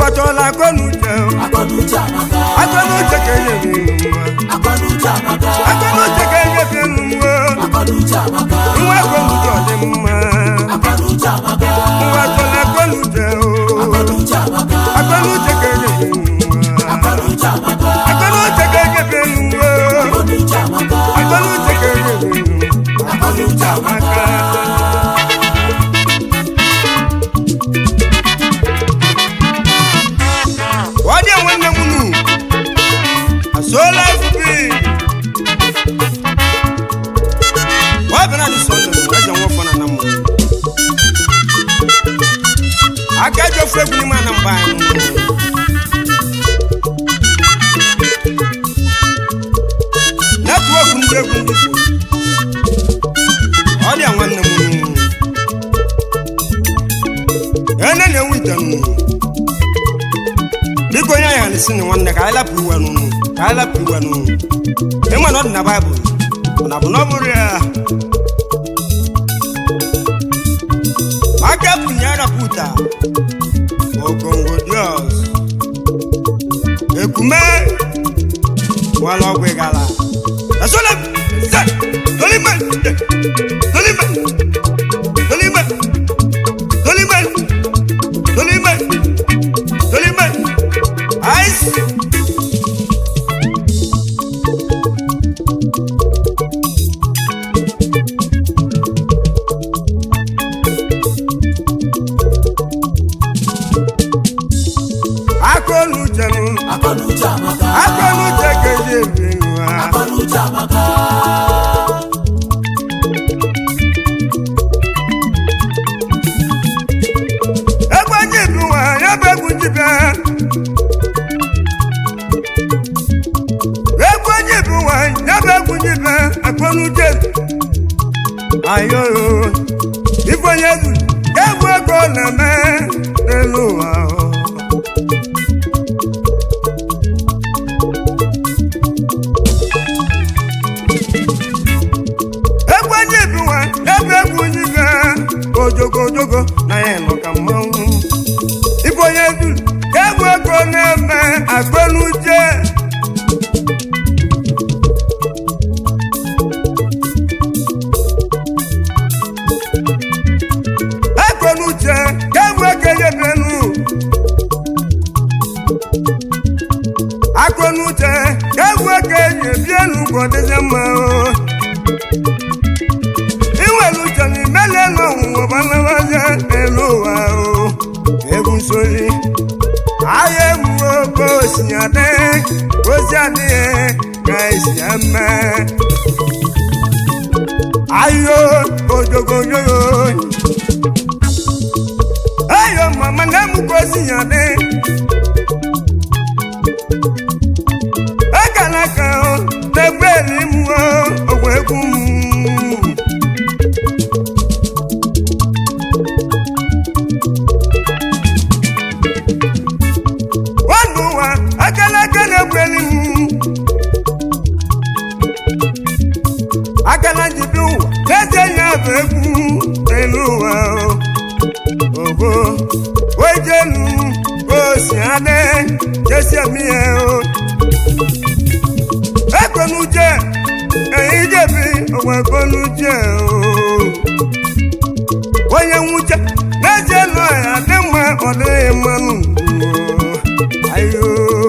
ụwa chọrọ akọnuche akọnuche amaka akọnuche ka enyebi nwa akọnuche amaka akọnuche ka enyebi nwa akọnuche amaka nwa akọnuche ọ dị mma akọnuche amaka ụwa chọrọ akọnuche akọnuche amaka akọnuche ka enyebi nwa akọnuche amaka akọnuche ka enyebi nwa akọnuche amaka akọnuche ka enyebi nwa akọnuche amaka ọ dị nwanne m nu asụọla efufe ọ bịara dị sọnde eze nwafọ na na mmụọ aka ji ofu egwu n'ime ana mgbe anyị netwọk ndị egwu ndị Igbo. ọ dị nwanne m nu ene na-enwe ite nnu biko onye anyị halisi na nwanne ka anyị lapụ iwe n'ụnụ ka anyị lapụ iwe n'ụnụ ịma na ọ dị na baịbụl mana bụ na ọ bụrụ ya aka punye arapụta ogongo dios ekume nwala ọgwụ ịgala esole se tolime tolime tolime tolime tolime tolime ice akọnuche nụ akọnuche amaka akọnuche ka eji ebi nwa akọnuche amaka egbe ndị bi nwa ya bụ egwu ndị bịa egwu ndị bi nwa ya bụ egwu ndị bịa akọnuche ayo ife onye du egwu ego na-eme n'elu ụwa ahụ. egwu ndị bi nwa ebe egwu ndị bịa ojogo ojogo na ya nọ ka mmanwụ ife onye du egwu ego na-eme akọnuche akọnuche egwu ego enyebenu akọnuche egwu ego enyebienu ka ọ dịzie mma o inwere uche na imele n'ọnwụnwa gbalawazie n'elu ụwa o egwu nsori ahịa egwu oke osi adị ozi adịghị ka esi eme ayo ojogoyoyo ayo mama na emu ka osi ya dị ekele ka o na-egbe elimu ogwe egwu m nwanne ụwa akala aka na-ekweli m akala njibi ụwa na-eze ya bụ egwu n'elu ụwa ogo ojenu osi adị jesi emi ya o ekwenuche eyi jebi ogwe ekwenuche o onye nwuche n'ezie nọ ya dị mma ọ dịghị mmanụ ayo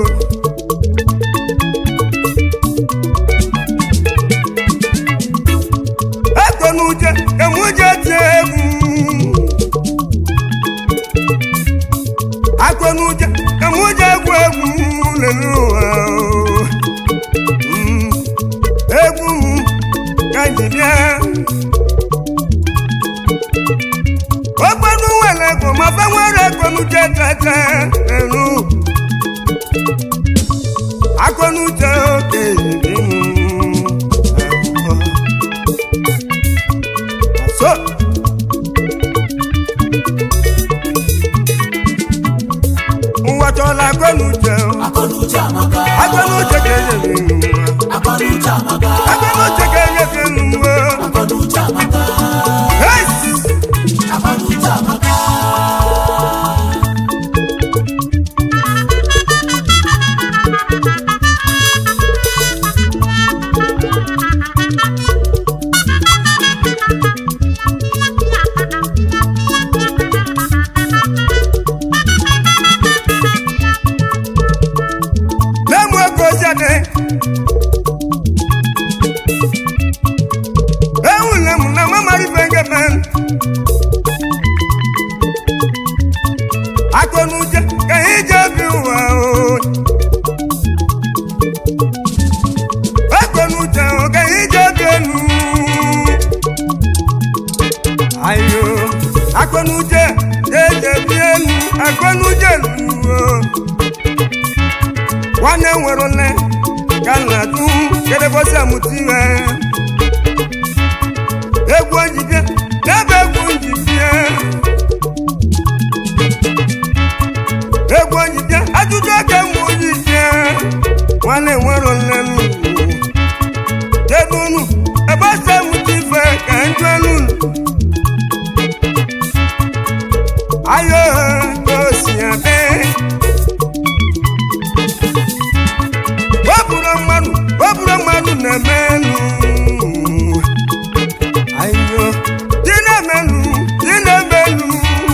ego n'uche emuje tie egwu akọ n'uche emuje egwu egwu lelu ụwa Mm, egwu m ka ji bịa ogbenu nwere ego ma fe nwere ego n'uche tete elu akọ n'uche oke yiri m so ụwa chọrọ akọ n'uche akọnuche amaka akọ n'uche ka enyere nwa akọnuche amaka akọ n'uche ka enyere nwa akọnuche amaka Hey! akọnuche amaka akọnuche ka anyị ji obi ụwa o akọnuche o ka anyị ji obi elu ayo akọnuche ga-eji ebi elu akọnuche elu o nwanne nwere ole ka nna du kedebosi amụta ihe egwu njibie n'ebe egwu njibie egwu njibie ajụjụ aka mgbe ojibie nwanne nwere ole n'ugwu kedu unu ebe ose amụta ife ka njụ elu unu ayo ka o si adị wepụrụ mmadụ wepụrụ mmadụ na-eme elu ayo dị na-eme elu dị na-eme elu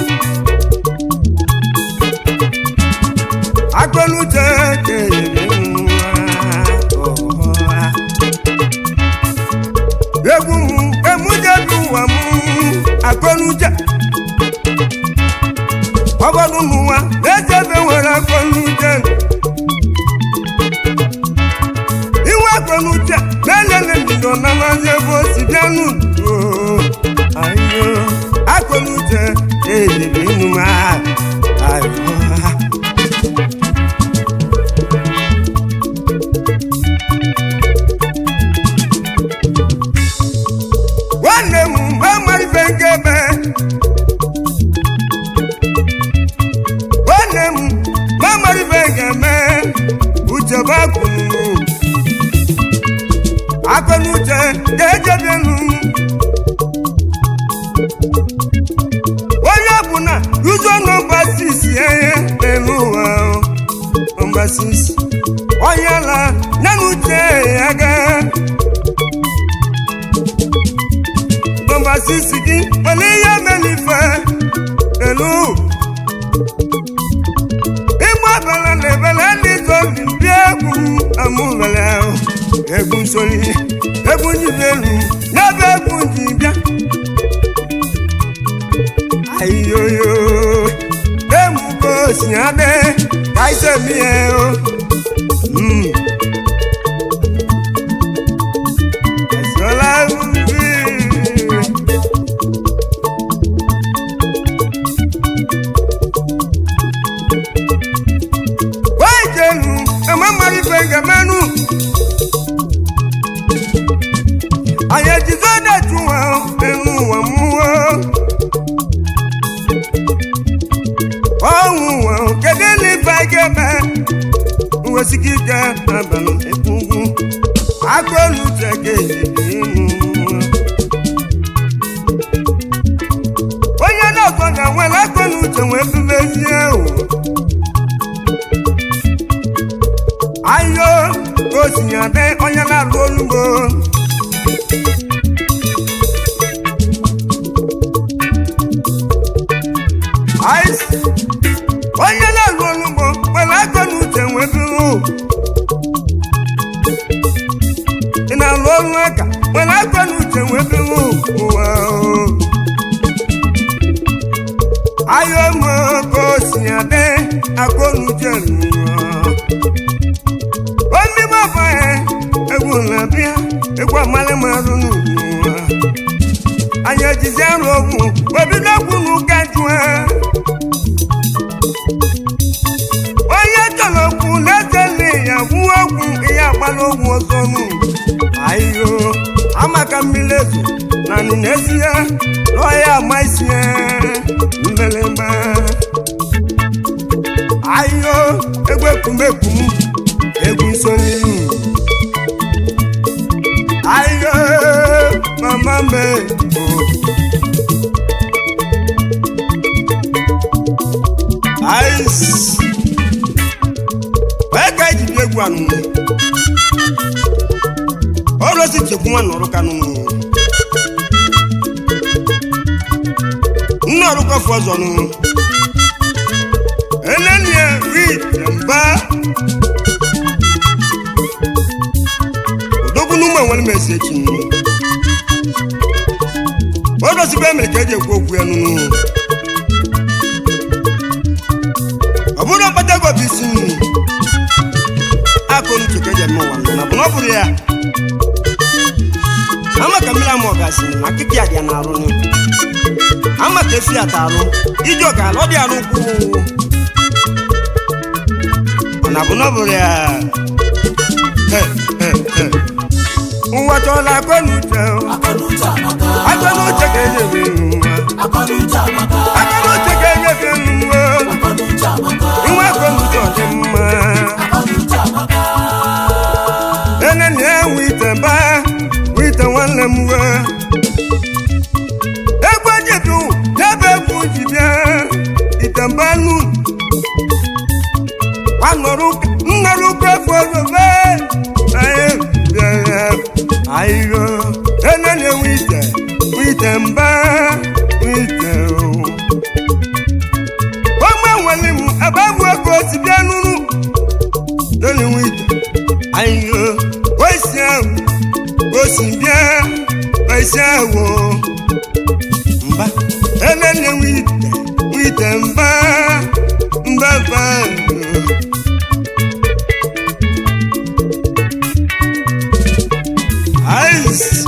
akọnuche kere nwa egwu m emujebi ụwa m akọnuche ọgọdụ n'ụwa echebe nwere akọnuche iwe akọnuche na-elele mbido na mazi ebe o si bịa n'udo ayo akọnuche ejiri inu m ayo nwanne m amarife nke ebe nwanne m mamarife ga-eme uche bakunu akọnuche ga-ejebienu onye ọbụla yuzo nọmba sisi ihe n'elu ụwa nọmba sisi onye ala nana uche ya gaa nọmba sisi gị nwere ihe melife elu ịgba abala na ebele ndị zombi bịa egwu amụbele egwu nsoli egwu njibelu n'ebe egwu nji bịa ayiyoyo emugo si adị ka isemiye o Mm. Esola ubi. wejenu ememarife ngemenu anyị ejizo detu nwa enu ụwa mmụọ ọnwụ nwa kedu n'ife ga-eme nwesịka ike abalị ekpugwu akọnuche ga-ejibi ịmụ onye na-ọgọ na nwere akọnuche wee bubezie ụwa ayo osinyade onye na-alụ olugbo Ice. onye na-alụ olugbo nwere aka na uche nweburu ị na-alụ ọrụ aka nwere aka na uche nweburu ụwa o. ayo mo ka osinyade akọnuche n'ụwa omi bàbá ẹ egwu na-abịa egwu amalị marụ n'ụwa anyị ejizi arụ ọgwụ obido okwu n'ụka jụa onye chọrọ okwu na-eteli ya gwuo okwu ihe agbala ogwu ọzọ nụ ayo amaka mmiri ezo na n'ezie n'ọya ama isi ya mbelemba ayo egwu ekwumekwu egwu nsoli ayo mama me ais wee ka eji bịa egwu anụnụ ọrụ si chekwu nwa nọrụ kanụ nne ọrụkọ fọzọ nụ enenie ri mba odogwu n'ụmụ enwere m esi echi nụ ọrụzikwa emere ka eji ekwu okwu ya nụnụ akọni tuke je mi wa na bụ na ọ bụrụ ya ama ka mmiri ama ọgazi na akịka ya dị ya na-arụ ni ama ka efi ya ta arụ ije ọga ala ọ dị arụ ukwu na bụ na ọ bụrụ ya He, he, he. ụwa chọrọ akọni uche akọnuche amaka akọni uche ka enye m nwa akọnuche amaka akọni uche ka enye m nwa akọnuche amaka nwa akọni uche ọ dị mma akọnuche amaka ene na enwe ite ba ite nwanne m we egwu ejidu ebe egwu ji bịa ite mba nu nnọrụkọ efu ozobe anyị bịara ayiro ene na enwe ite ite mba ite ọma nwere m ebe egwu ego si bịa nuru lórí wíìtì ayo oṣù ẹwù oṣù bíẹ oṣù ẹwù mba ẹlẹ́ni wíìtì wíìtì mba mba mba ice.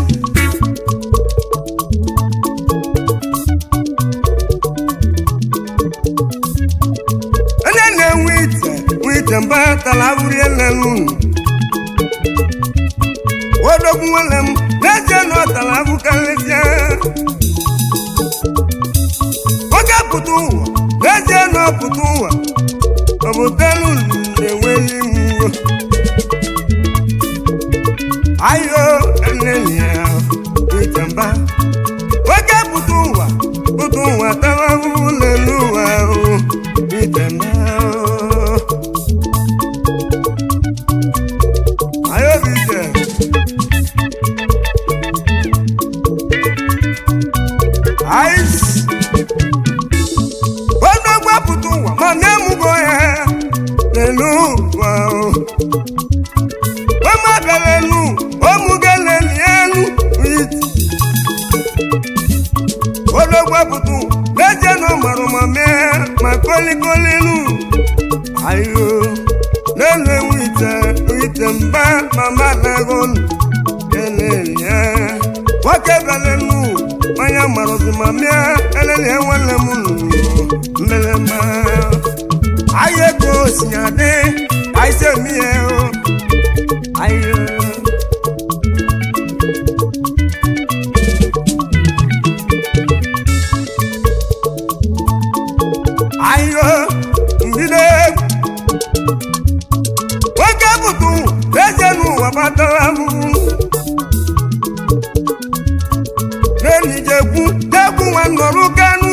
onye na-enwe ite nwe ite mba tara abụrụ elelu odogwu nwanne m n'ezie na ọ tara abụ karịsịa oge pụta ụwa n'ezie na ọ pụta ụwa ọ bụ telu na-enweghị mwo ayo enenyi ya ite mba oge pụta ụwa pụta ụwa tara abụrụ n'elu ụwa ahụ ite mba ayo bụ ite ice onye gbapụta ụwa ma na-emụgo ya n'elu ụwa o. Ọma bịara elu omugele elu iti onye gbapụta ụwa n'ezie na ọ mara ma mee ma kolikoli nu ayo n'elu ewu ite ite mba ma madago eleli ya nwoke bịara elu onye marụzi ma mịa eleli ya nwanne m nụ mmelemma ahịa ego si adị aise mie o ahịa ahịa mbido egwu nwoke pụtụ eze n'ụwa batara m n'enijekwu tegwu nwa nọrụ kanu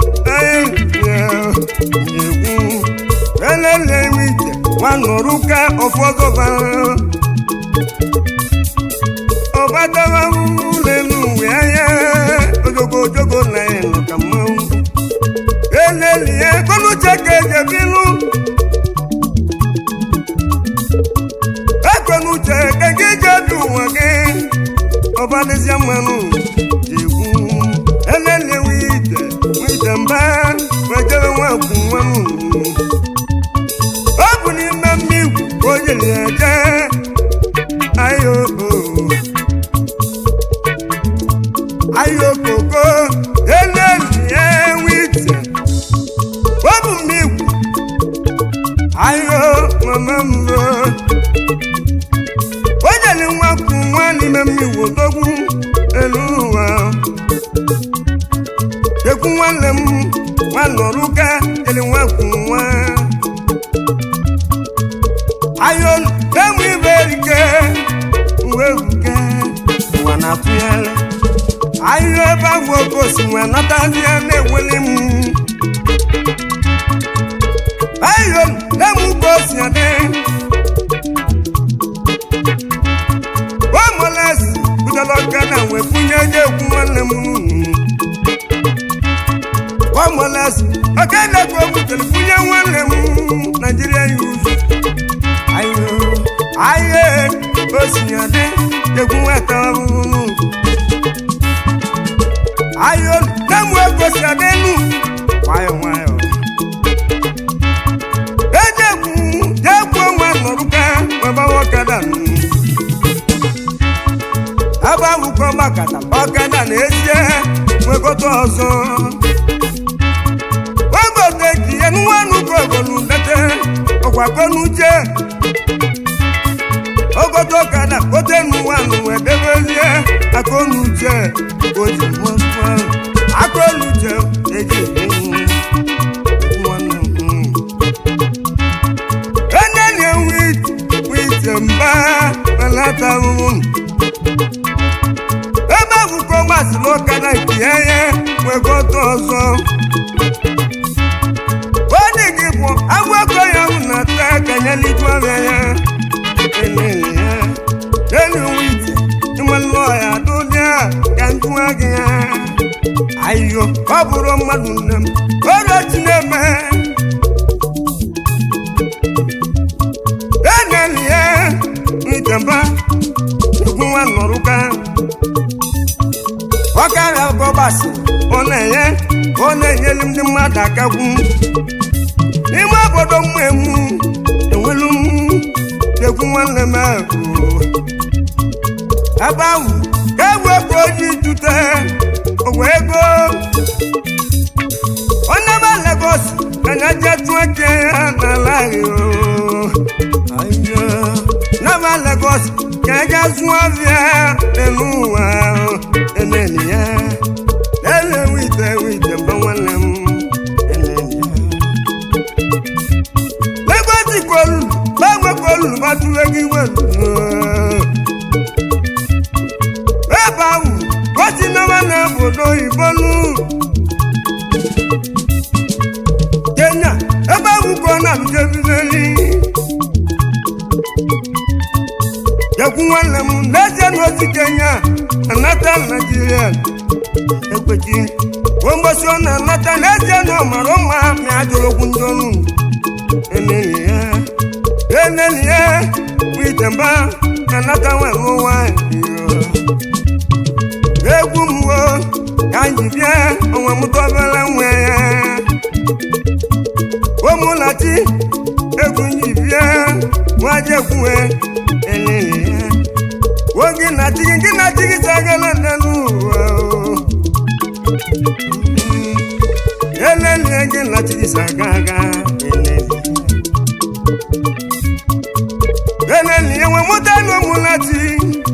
ekwu elele ite nwa nọrụ ka ọfọgọba ọbatara m n'elu uwe anya ojogo ojogo na ịnọ ka mmanwụ eleli ya kọnuche ka ejebilu ekwenuche ka gị jebi ụwa gị ọbadịzịa mmanụ egwu elele wite wite mba wejere nwakwu nwanụ ọ bụ n'ime mmigwu ka o jiri ya jee ayo ayo koko eleli ya wite ọ bụ mmigwu ayo mama mbọ o jere nwakwu nwa n'ime mmigwu dogwu elu ụwa ekwu nwanne m nwa nọrụka jere nwakwu nwa ayo na-enwe ibe erike uwe ebuke ụwa na-atụgharị ayo ebe ahụ oke osi nwa natazie na-eweli m ayo na-enwe uke osi adị omoles butela ọka na wee funye je ekwu nwanne m omoles ọka na-ekwu okwu tere funye nwanne m naijiria yuz ayo aye osinyade egwu nweta ọhụrụ ayo na-enwe egosi adịnu nwayọ nwayọ ejekwu jekwu nwa nọrụka weba nwoke ọgbakata ọkada na ezie nwekọta ọzọ ogote ji ya nwanụ kogolu ndete ọgwakonuche ogote ọkada kote nwanụ wedebezie akonuche oji nwekwa akonuche eji nwanne m enene wit wit mba alata ahụhụ ebe akwụkwọ masịrị ọkada nke ya ya nwekọta ọzọ onye gị bụ agwakọ ya m na ata kanyeligwara ya enene ya enu wit ịmalụ ya dụdịa ka njụwa gị ya ayo ọ bụrụ mmadụ nne m ọrịa chineme eneli ya itamba egwu nwa nọrụka ọkara ọgọgbasi ọ na-enye ọ na-enyelu ndị mmadụ akagwu n'ime obodo mmemu enwelu m egwu nwanne m ahụ ebe ahụ ka egwu ego oji jute ogwe ego onye ma Lagos ka na je tụọ eke ya n'ala ahụ nama Lagos ka eje zụọ ọbịa n'elu ụwa eneni ya ele wite wite mgbe nwanne m eneni ya Lagos kolu gbanwe kolu gbatụwe gị welu ebe ahụ gosi nama na obodo oyibo nu Kenya ebe ahụ ka ọ na-abụjebizeli Jekwu nwanne m n'ezie n'otu Kenya anata Naijiria ekwechi mgbosi ọ na-anata n'ezie na ọ mara mma ma a jụrụ okwu ndị ọnụ eneli ya eneli ya bụ itemba anata nwere nwanyị egwu m wo ka anyị bịa onwe m tọbere nwe ya ụmụnachi egwu nji bịa nwajekwuwe elele ya oge na chigi gị na chigi sagala n'elu ụwa elele gị na chigi sagaga elele elele ya nwe mụta na ụmụnachi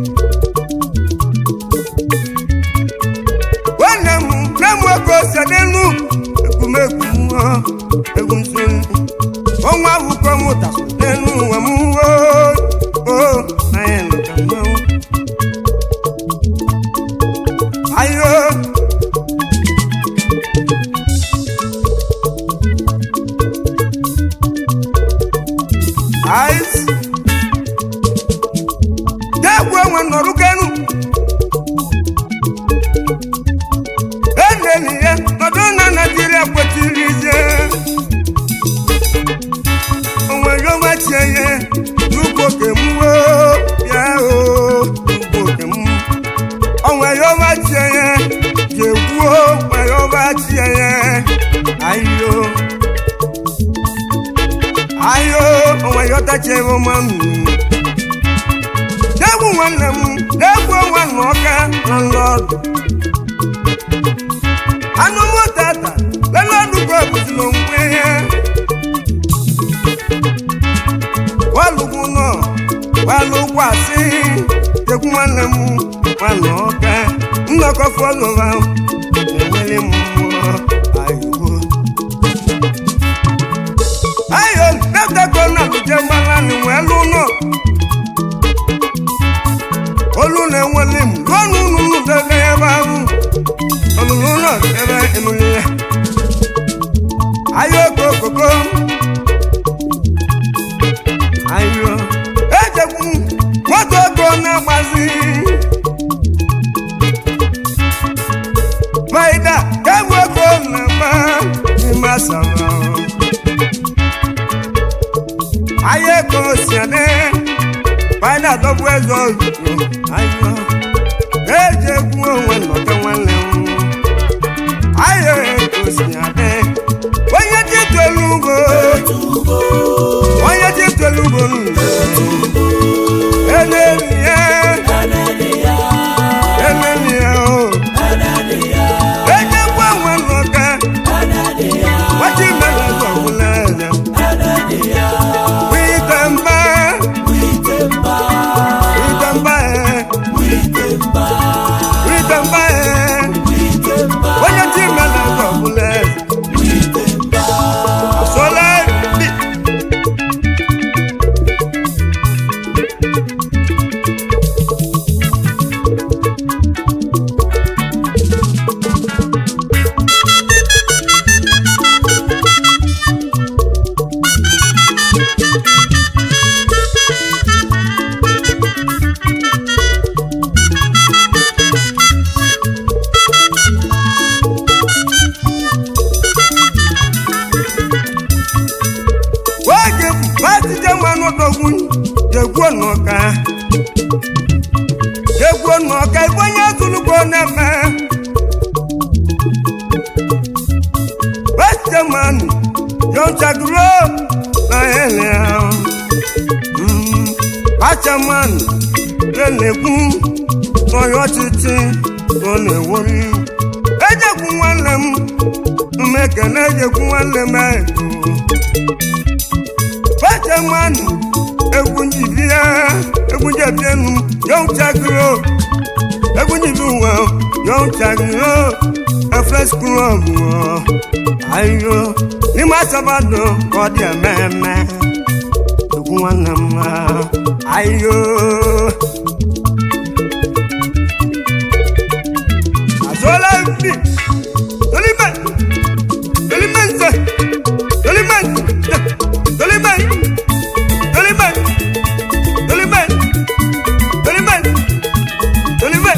nwanne m na m oke ose n'elu ekwumekwu mmụọ egwu nsogbu ọnwa akwụkwọ mụta n'elu ụwa m o anyị nụka mmanwụ ayo ice degwu onwe nọrụ kenu eneli ya nọdụ na naijiria kwetiri ize onwe yọma tie ya n'ugbo kemwo ya o n'ugbo kem onwe yọma tie ya jekwuo onwe yọma tie ya ayo ayo onwe yọtachie ọma m degwu nwanne m degwu nwanne ọka na nlọdụ anụ m tata lelọdụ ka ọbụzila onwe ya walugwu nọ walugwu asị degwu nwanne m nwanne ọka nnọkọ fọlọva enwere m mmụọ ayo ayo netako na luje mmanụ wee lụ nọ olu na-enwele m ruo n'ụlọ debe ebe ahụ ọlụlụ ụlọ ebe emuli ya ayo kokoko ayo ejekwu moto ego na-agbazi maida kegwu ego na-agba n'ime asara ayo ego si adị maida dọbụ eze ozugbo ayo ejekwu onwe nnọkọ nwanne m ayo ego si adị onye ji tolu ugbo onye ji tolu ugbo n'ụlọ eneli ya eneli jegwuo n'ọka jegwuo n'ọka ife onye zụlugbo na-eme westeman yọnchaguro na ele bachaman na-ekwu n'ọya ọchịchị ọ na-ewori ejekwu nwanne m mmekene ejekwu nwanne m ego bachaman egwu njibi ya egwu njebienu yọnchaguro egwu njibi ụwa yọnchaguro efres klọb ayo n'ime asabado ka ọ dị ememe egwu nwanne m ayo azụọla mbi tolime tolime nze tolime nze tolime tolime tolime tolime tolime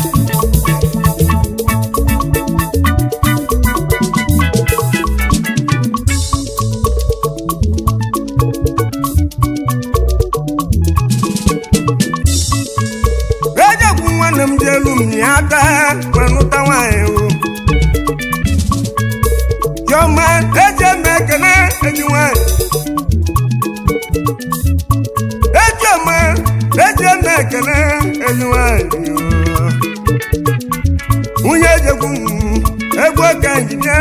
ejekwu nwanne m dị elu m ya aka manụta nwanyị o chiọma eji eme ekele enyi nwanyị ejiọma eji eme ekele enyi nwanyị o. nwunye ejekwu m egwu ka njide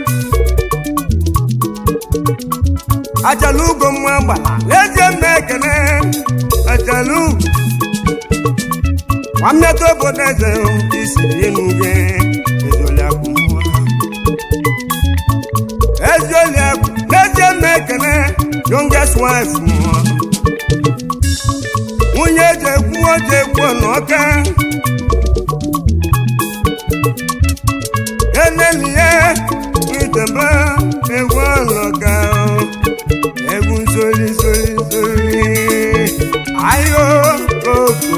achala ugo mma gbala eji eme ekele achala ugo nwammeta obodo eze isiri enu gị ezioliakụ ezioliakụ n'ezie m ekele youngest wife m nwunye ji ekwu oji ekwu n'ọka enelie itebe egwu ọlọka egwu nsoli nsoli nsoli ayo oko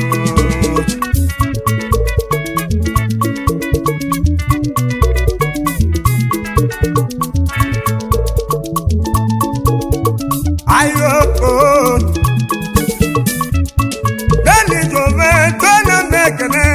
ayoko lẹ́ni tó fẹ́ tó lè mẹ́kẹ̀lẹ́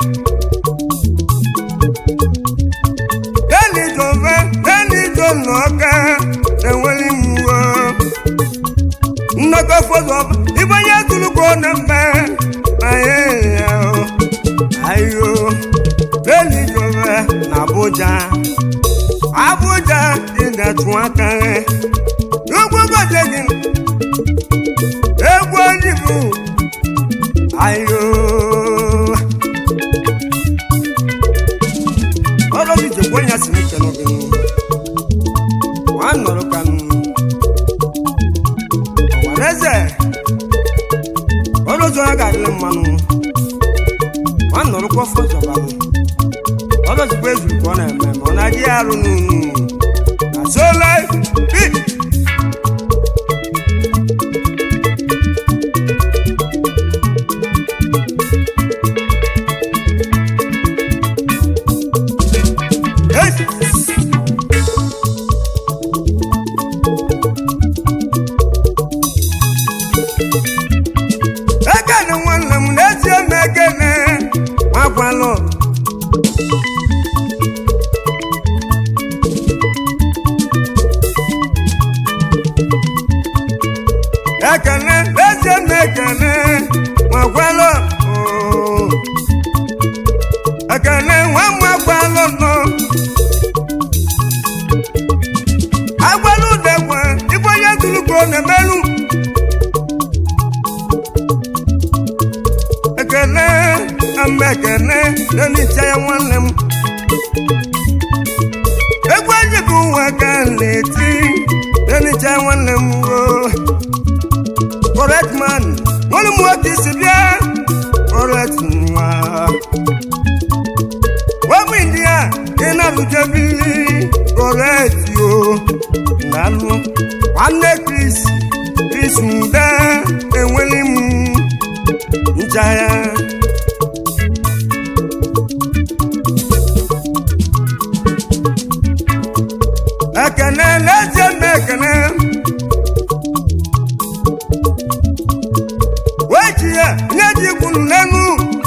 lẹ́ni tó fẹ́ lẹ́ni tó lọ́kẹ́ ẹ̀wọ̀n mú o nnọkọ fọdọ ibonye tuluko na mbẹ ayé ya o ayo lẹ́ni tó fẹ́ na Abuja Abuja ìdàtún akẹrẹ ugbogbodegin egwu oyibo ayo ọlọ́dún ìjẹ̀kọ́ yẹn sì ní kẹnu bí wọ́n á nọ̀rọ̀ kanu ọ̀wárẹ́sẹ̀ ọlọ́dún ọ̀gá àdìlẹ̀ mmanụ wọ́n á nọ̀rọ̀ kọ́ fọ́jọba ọlọ́dún ìjẹ̀kọ́ ezuru kọ́ na-eme ma ọ na-adị arụ n'unu na so life beat ekene nwanne m n'ezie m ekene nwakwalụ ekene n'ezie m ekene nwakwalụ oo. ekene nwa m agbalụ nọ agbalụ degwe ibe onye tụrụgbo na-emerụ ekele ama ekele n'onicha ya nwanne m egwu anyị bụ ụwa ka a na-eti n'onicha ya nwanne m o correct man nwanne m nwoke isi bịa correct nwa wabụ india ị na-alụjebili correct yo na-alụ nwanne Chris Chris Ude enweli m njaya ekene n'ezie m ekene kwuru n'enu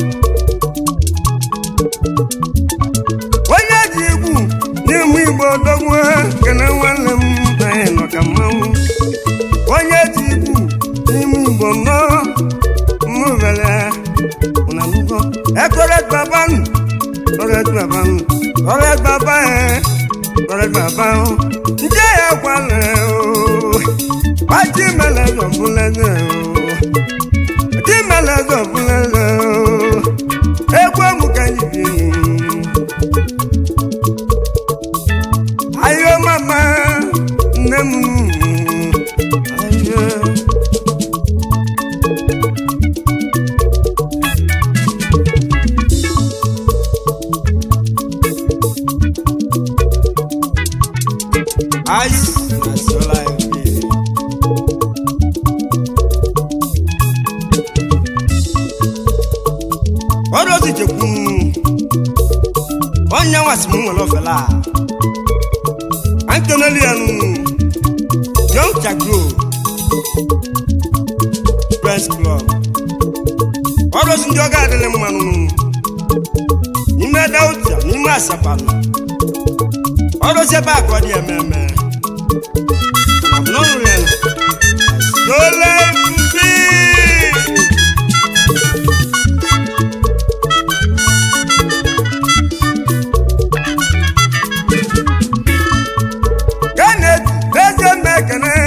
onye ji igwu n'ime igbo dogwe kene nwanne m anyị nọ ka mmanwụ onye ji igwu n'ime igbo nọ mmụvele na nugo ekore baban ore baban ore baba e ore baba o nje ya kwale o Aji mele zo buleze o Aji mele zo buleze o Egwe mu ka yibi Ayo mama nne m Ayo Ice, that's all I feel. ọrụ ozi jekwu onye nwasị m nwere ofela a nkeneli ya nụ young chagro press club ọrụ ozi ndị ọga adịrị mmanụ n'ime dautia n'ime asapanụ ọrụ ozi ebe akọ dị ememe n'ọrụ ya Dole mbi Kenneth eze mmekene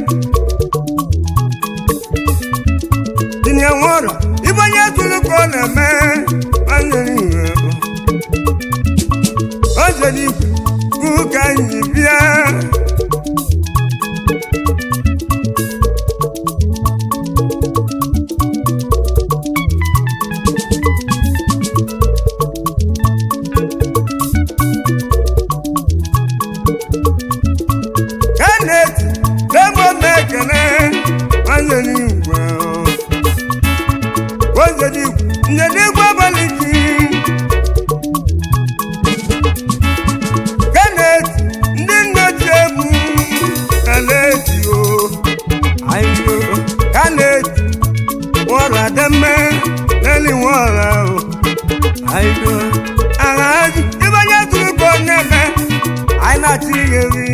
tinye nwụrọ ibe onye tụrụ ka ọ na-eme nwanne iwe o jere igwe kwu ka anyị bịa Kenneth ebe mmekene nwanne n'igwe o jere igwe nye n'igwe abalị gị Kenneth ndị nne ji egwu Kenneth o ayo Kenneth nwọrọ ademme n'eli nwọrọ o ayo aghaji ibe onye tụrụ ka ọ na-eme anyị na-achị ihe nri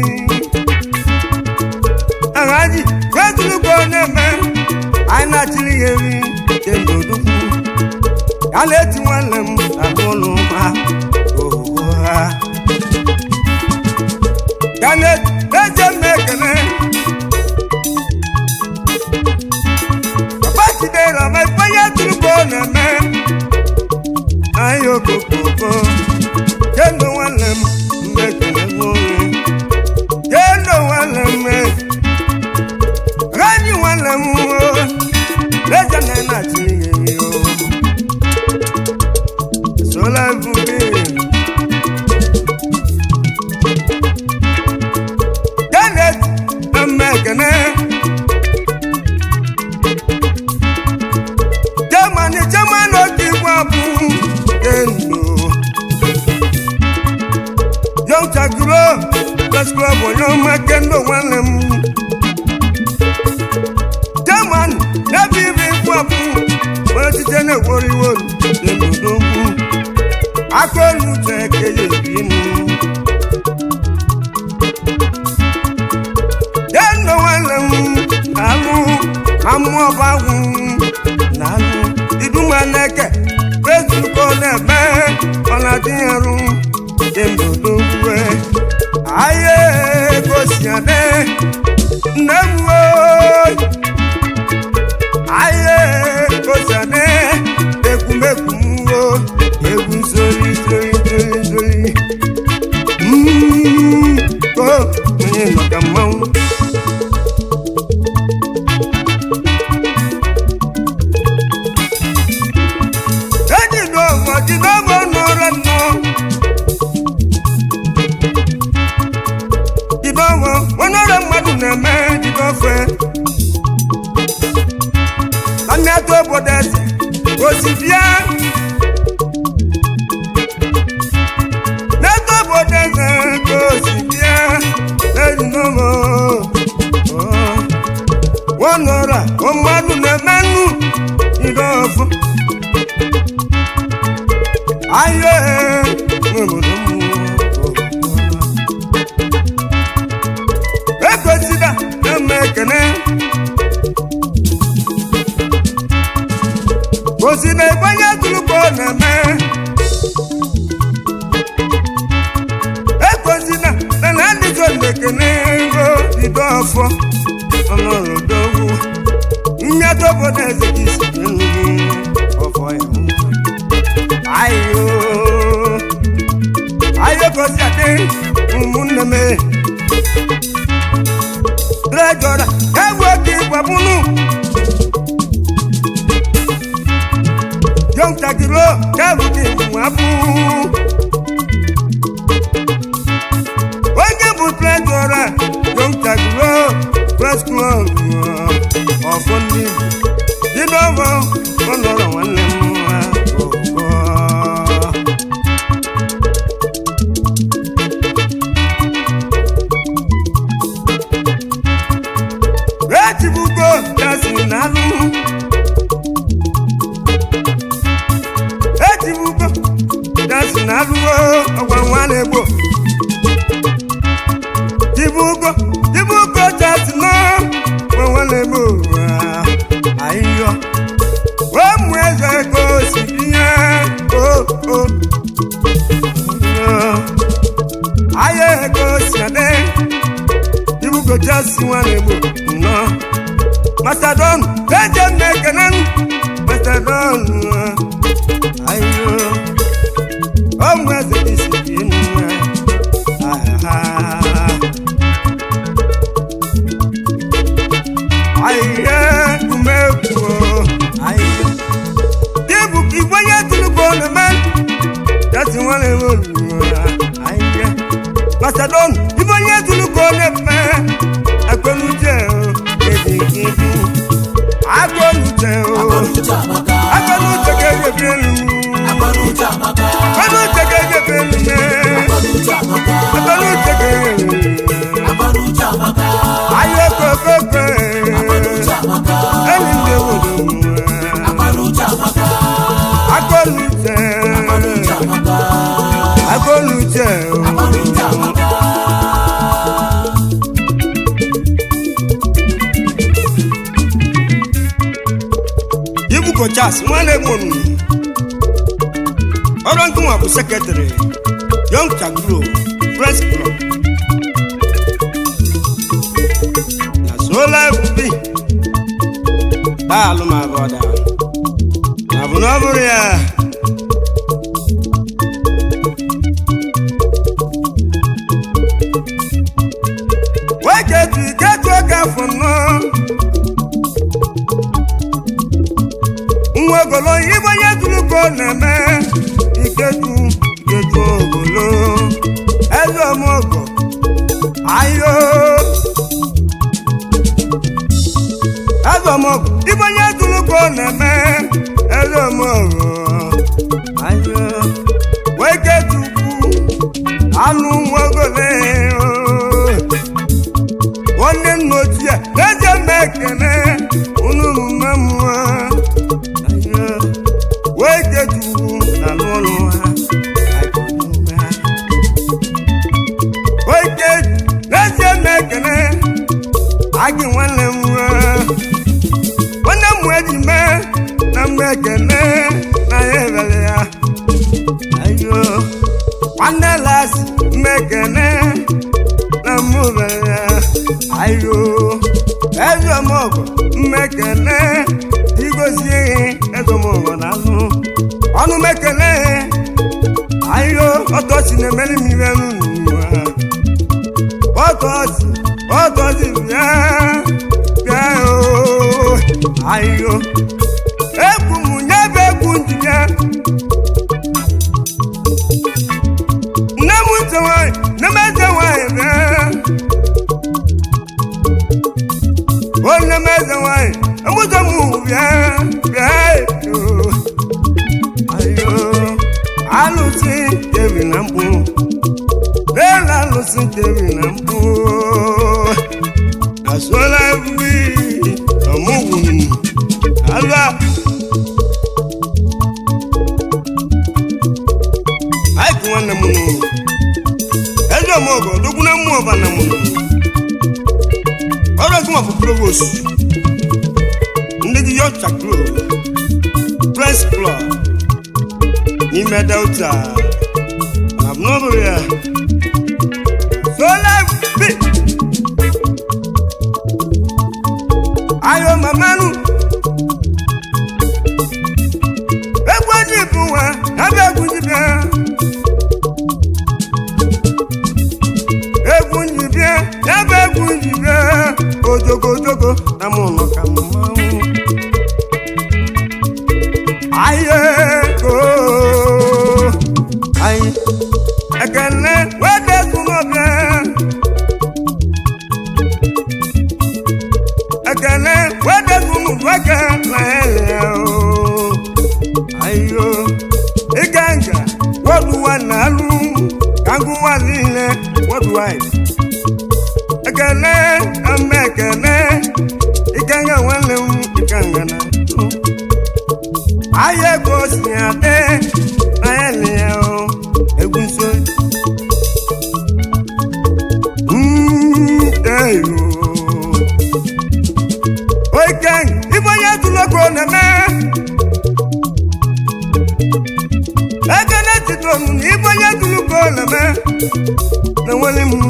aghaji ihe tụrụ ka ọ na-eme anyị na-achịrị ihe nri kemgbe odukwu ya na-eti nwanne m ahụ ụlọ ha oho ha Kenneth eze m ekele papa chidera ma ifeanyi tụrụ ka ọ na-eme anyị okokoko kendo nwanne m mgbe ekele nwoke kendo nwanne m ranyi nwanne m o eze na na-achị ihe o sola ebube Kenneth Mmekene Germany German oke igwe abụ Kendo Young Chagro Press Club onye ọma Kendo nwanne m German ebe ibe igwe abụ onye site na-ekworo iwe Kendo n'okwu aka olu uche ekeghị ebi m Kendo nwanne m na-alụ amụọbagwụ na-alụ iduma n'eke ezuko na-eme ọ na-adịnyerụ kemgbe odogwue ahịa gosi ade nne m ooo ahịa gosi ade ekwumekwu m o egwu nsori nsori nsori nsori Mm, ko onye nọ ka mmanwụ ejidogo jidogo nụrụ nnọ jidogo onore mmadụ na-eme jidofe na mmetụ obodo eze osi bịa n'eto obodo eze ka osi bịa ejidogo wọnọra mmadụ na-eme nnu jidofu ayo obodo m egosida na-eme ekene gosi na ịgbanye tụrụkọ na-eme egosina na na ndị so na-ekene ego bido ọfọ ọnọrọdogwu mmetụ obodo eze gị si n'elu ọfọ ya ayo ayo gosi adị ụmụnne m trejọra ewu oge ịgbabunu yọntakiro kẹrù ní ìwàbù. onye bụ trejọra yọntakiro press club ọfọ ndị Igbo dịnọbọ ọnọrọ nwanne m nwa ọgọ. ejibugo gasị n'alụ ejibugo gasị n'alụwo ọgwa nwa na-egbo jibugo jibugo gasị na ọgwa nwa na-egbo ahịhịọ ụmụ eze ka o si ihe o o ahịa ego si adị ibugo jasi nwa na-egbo nnọọ Mastodon eje m ekene m Mastodon ayo ọmụ eze isi dị nwa ahịhịa umekwu ahịhịa dịbụ ka igwe onye tụrụgbo na-eme jasi nwa na-egbo ahịhịa Mastodon igwe onye tụrụgbo na-eme akọnuche ejighị akọnuche Akọnuche amaka. akọnuche ga-ejebi elu Akọnuche amaka. akọnuche ga-ejebi elu Akọnuche amaka. akọnuche ga-ejebi Akọnuche amaka. ayọ kokoko Akọnuche amaka. enyi ndị obodo Akọnuche amaka. akọnuche Akọnuche amaka. akọnuche Akọnuche amaka. ibuko chas nwanne gbonu ọrụ nkụnwa bụ sekretrị yọng chagro press club na sola ebubi daalụ ma bọda na bụ na ọ bụrụ ya weketu iketu oge afọ nnọọ nwa ogolo ibe onye tụrụ ka ọ na-eme iketu iketu ogolo eze ọmọgọ ayo eze ọmọgọ ibe onye tụrụ ka ọ na-eme eze ọmọgọ ayo wee ketukwu anụ nwa ogolo nwanne nna ochie eze mma ekene unu mma mmụọ wee jetu na n'ụlọ ha wee jetu n'ezie m ekele agị nwanne m nwa nwanne m eji mee na mgbe ekele na ya ebere ya ayo nwanne las mmekene na mụ bere ya ayo ezemọgọ mmekene igozie ezemọgọ na azụ ọnụ mekene ayo ọtọsi na-emeri m ibe n'ụwa ọtọsi ọtọsi bịa bịa o ayo egwu m nyebe egwu njibịa nne m ntị nwanyị nne m eze nwanyị bịa o nne m eze nwanyị emụzọ m bịa bịa eyo ayo alụsị jebi na mkpụ n'elu alụsị jebi na mkpụ asụọla ebube ọmụgwụ alụ nwanne m nụ eze omogo dogwu na mmụọ ọba na m nụ ọrụ ọgụma bụ provost ndị gị yọcha club press club n'ime delta na abụnọbụrụ ya sola bi ayo mamanu egwu ji bụ nwa ebe egwu ji bịa egwu ji bịa ebe egwu ji bịa ojogojogo na mụ nọ ka mmanwụ ayego anyị ekele wedezu n'ọbịa ekele wedezu n'ụdụeke na ele o ayo ịga nga wọdụwa na alụ ka ngụwa niile wọdụwa ekele ame ekele ịga nga nwanne m ịga nga na ayé kò sí adé ayé nìyẹn o egun so. oike ibonye tuloko neme ekene titonu na ibonye tuloko neme na-enwere m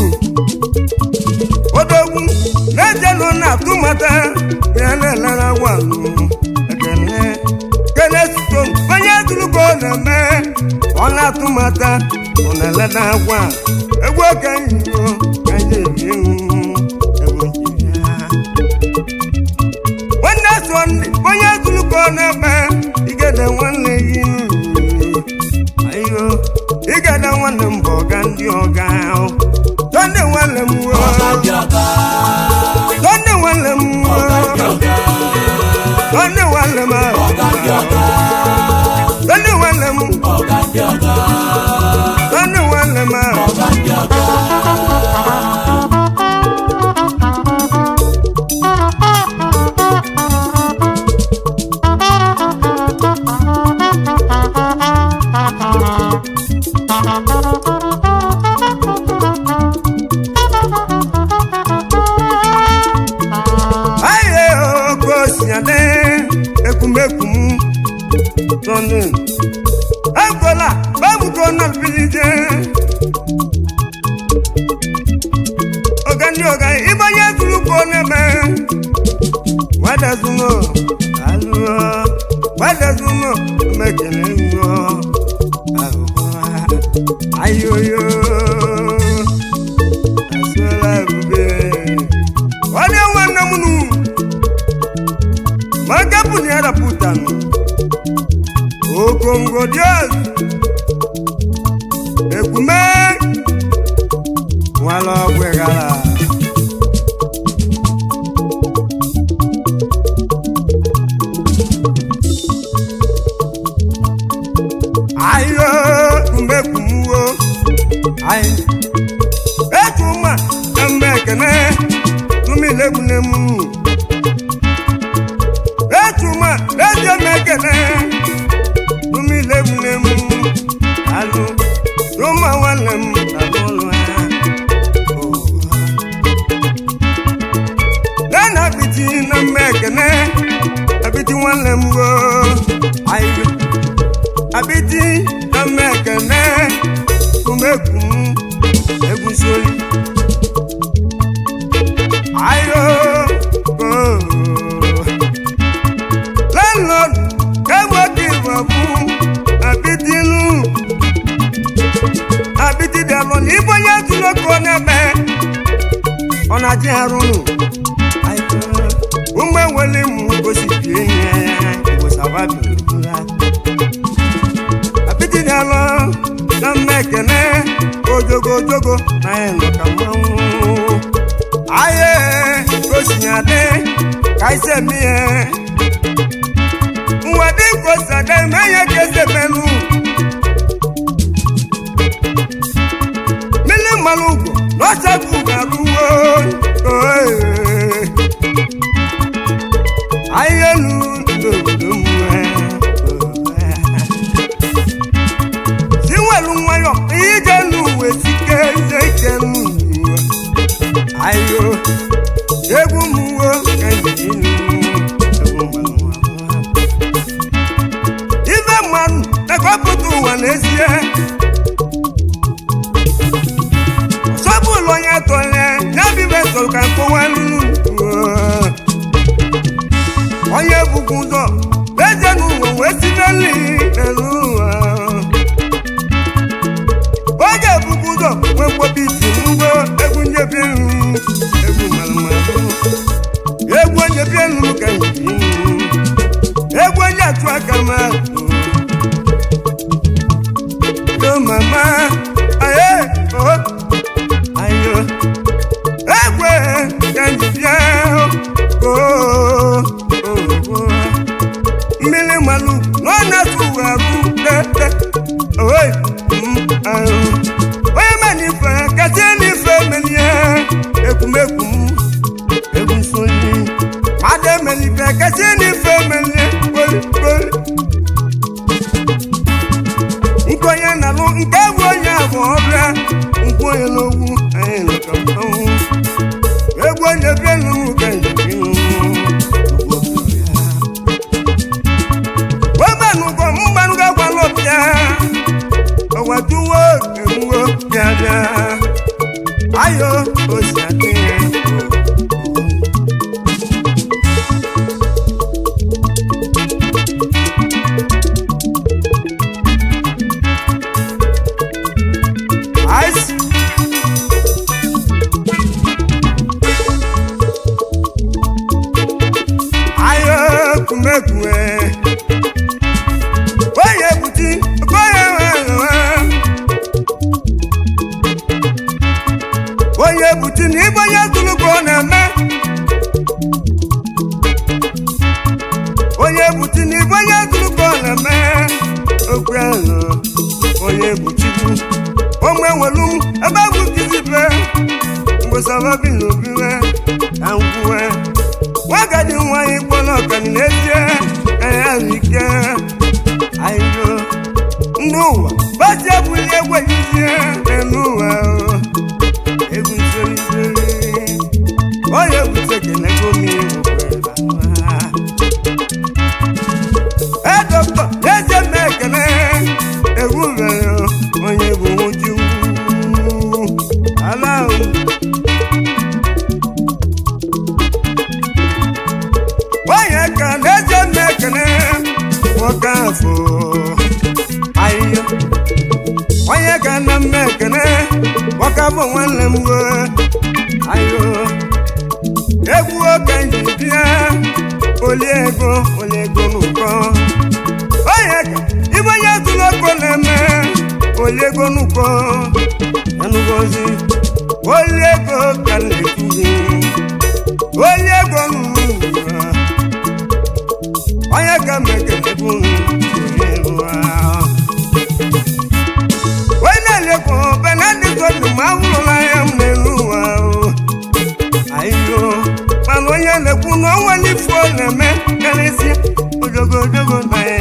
odogwu na-ejenụ na atụmata ya na-elere gwanụ ekene kene stone onye tulugo na-eme ọ na-atụmata ọ na-eleda agwa egwu oke nyiro ka anyị ebi egwu nkiri ya. nwanne sọnde onye tulugo na-eme igede nwanne gị ayo igede nwanne m bụ ọga ndị ọga ahụ sọnde nwanne m wo sọnde nwanne m wo sọnde nwanne m ahụ Sọnde nwanne m Sọnde nwanne m ahụ aye oke osinyade ekumekum tọnu egola babuko nalbilije ogani oga ibanye tuluko neme wadazuno aluo wadazuno mekele ngo ayoyo asola ebube ọdẹ nwanne m nu maka pụni arapụtanụ okongo dios ekume nwala ọgwegara ayo umekumuwo ayi etuma emekene tumilemunemu etuma eziemekene tumilemunemu alu tuma nwannem alụlụa nana abiti na mmekene abiti nwannem go ayo abiti na mmekene tumekum egwusoli ayo oh. landlord ewo give up abitinu abiti dẹrọ ní bóyá tuloko nẹbẹ ọ̀nà àti àrùn ụmụ enwele mụ gosi bie nye ìwòsàwà bìrìbìrà abiti dẹrọ na mmekene ojogo ojogo na ya nọ ka mmanwụ aye gosinyade kaise mie nwade kosade meye kese menu mili malugo lọsẹkù garuwo ayelu n'obodo mwe siwelu nwa oo mmiri malụ na ọ na-atụ uwe agụ tete oi mm, ahụ. onye manife kasị n'ife melie ekwumekwu m egwu nsonye mmadụ emelife kasị n'ife melie kpoli kpoli nkwenye na-alụ nke bụ onye abụ ọbịa nkwenye n'ogwu anyị nọkọ mmanwụ egwu onye bịa n'ụmụ ka njem webanụgo mgbanụgo agwala ọbịa ọwatuwo ewuwo bịa bịa ayo osi adị ya Ice. Ayo kumekwe. Oye buti, oye wewe. Oye buti ni bonye tuluko na-eme. Onye buti ni bonye tuluko na-eme. Okwe nọ, onye buti bụ. Onwe nwelu m ebe bụ kizibe. Mgbesaba bi n'obi we, ka nkwuwe. Nwagadi nwanyị kpọrọ ọkani n'ezie, ka ya ike. Ayo, ndị ụwa, basi ebuli egwe yizie n'elu ụwa. o. Egwu nsori onye bute kelego mmiri nwekwara e dọkịta n'ezie m ekele egwu mere onye bụ nwoju ala ahụ onye ka n'ezie m ekele nwoke afọ ahịhịa onye ka na m ekele nwoke afọ nwanne m wee ayo egwu oke nji bịa oli ego oli ego n'ụkọ onye ka ibe onye tụrụ oko na-eme oli ego n'ụkọ enugọzi oli ego ka m na-ekwuzi oli ego n'ụwa onye ka m ekelebu oli ego ahụ onye na-elekwa benedikọdụ ma ahụrụla ya m n'elu ụwa ahụ ayo mana onye na-ekwu na ọnwa n'ifu ọ na-eme karịsịa ojogo ojogo na ya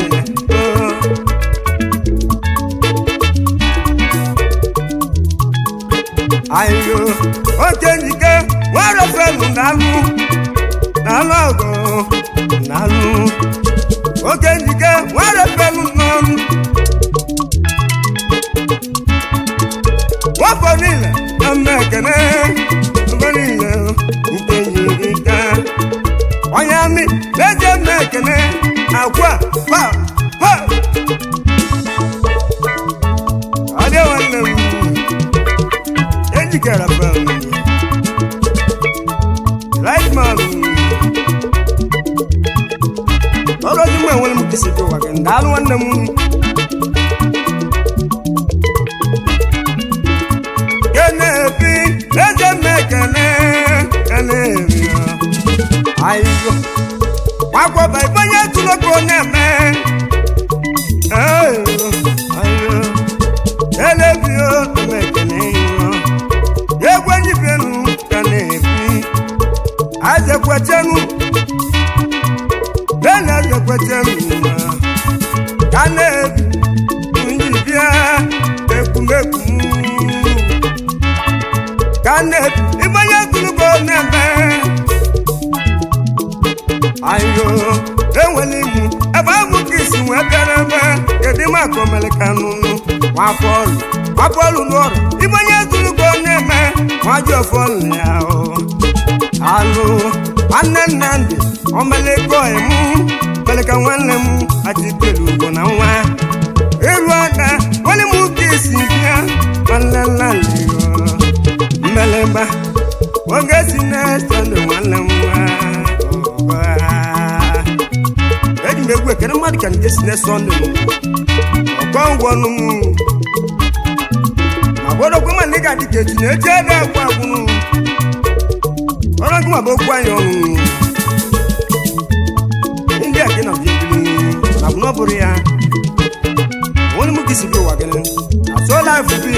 ayo oke njike nwere felu na-alụ na-alụ ọgụ na-alụ oke njike nwere felu n'ọnụ wafọ niile na mma ekene mgbe niile nke yi nka onye amị na-eje mma ekene akwa pa pa adị nwanne m ejikere pa right man ọrụ ozi mgbe enwere m kesi dị ụwa gị ndaalụ nwanne m kenebi eze mmekene kenebi ayiyo wakwọba ibonye tuloko na-eme ayiyo ayiyo elebio mmekene yo egwenyibenu kenebi azekwetenu bene azekwetenu kanebi njibia ekumekumu kane ibonye tulugo neme ayo enwere imu ebe abụ ka isi wee bịara ebe kedu ma akọmele ka nụnụ nwafọlụ nwafọlụ n'ọrụ ibonye tulugo neme nwaji ọfọlụ ya o alụ nwanne nnamdị omelego emu meleka nwanne m achikelu ugbo na nwa ịrụ ada nwere m ka isi bịa nwanne nnamdị o mmelemba oge si na-eso ndụ nwanne m nwa ọgọ. eji m egwu ekene mmadụ ka nke si na-eso ndụ m ọkọ ngwọ nụ m ma bụrụkwa ma ndị ga-adị ka echi na-eji ede agwụ agwụnụ ọrụ gị ma bụ okwu anyị ọnụ na ọ bụrụ ya onye m gisi bi ụwa gị na so life bi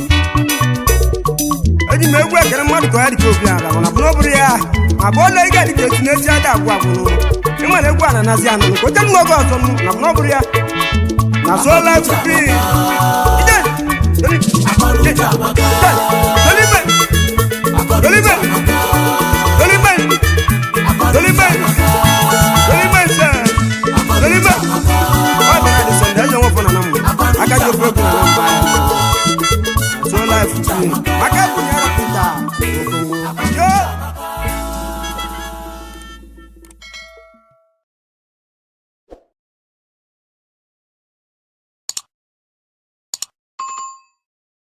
eji m egwu ekere mmadụ ka ọ ya dịka obi ala mana bụ na ọ bụrụ ya ma bụ ọla ị ga-adịka etu na-esi ada agwụ agwụ ịmana egwu a na-anazi anụ ka oche nwa oge ọzọ m na bụ na ọ bụrụ ya na so life bi ije akọnuche amaka